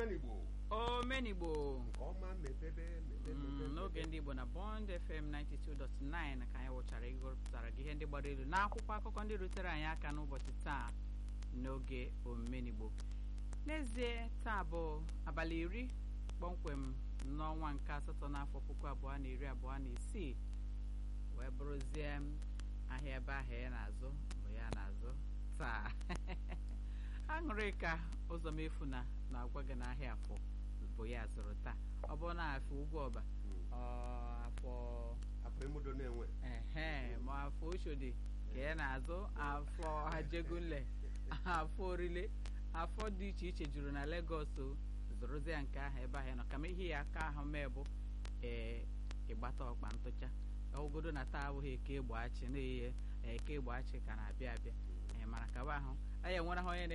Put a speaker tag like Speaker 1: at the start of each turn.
Speaker 1: omenigbo
Speaker 2: omenigbo
Speaker 1: nke ọma mepebe mepebe
Speaker 2: Mm,
Speaker 1: mepebe.
Speaker 2: n'oge ndị igbo na bond fm 92.9 ka anyị wụchara ịgụpụtara gị ihe ndị gbara elu n'akwụkwọ akụkọ ndị rutere anyị aka n'ụbọchị taa n'oge omenigbo n'ezie taa bụ abalị iri kpọmkwem n'ọnwa nke asatọ n'afọ puku abụọ na iri abụọ na isii wee bụrụzie m ahịa ebe ahụ ya na-azụ bụ ya na-azụ taa aṅụrị ka ụzọ mefu na na-agwa gị n'ahịa afọ bụ ya zụrụ taa ọ bụrụ na afọ ugwu ọba
Speaker 1: Mm.
Speaker 2: ọ afọ
Speaker 1: afọ emudo na-enwe
Speaker 2: ehe ma afọ oshodi ka ya na-azụ afọ ajegunle afọ orile afọ dị iche iche juru na Lagos o zụrụzie nke ahụ ebe ahụ ya nọ kama ihe ya aka ahụ mee bụ ee ịgbata ọkpa ntụcha ogodo na taa abụghị eke gbachi na-eye eke gbachi ka na-abịa abịa ee mana kaba ahụ anyị enwere ha onye na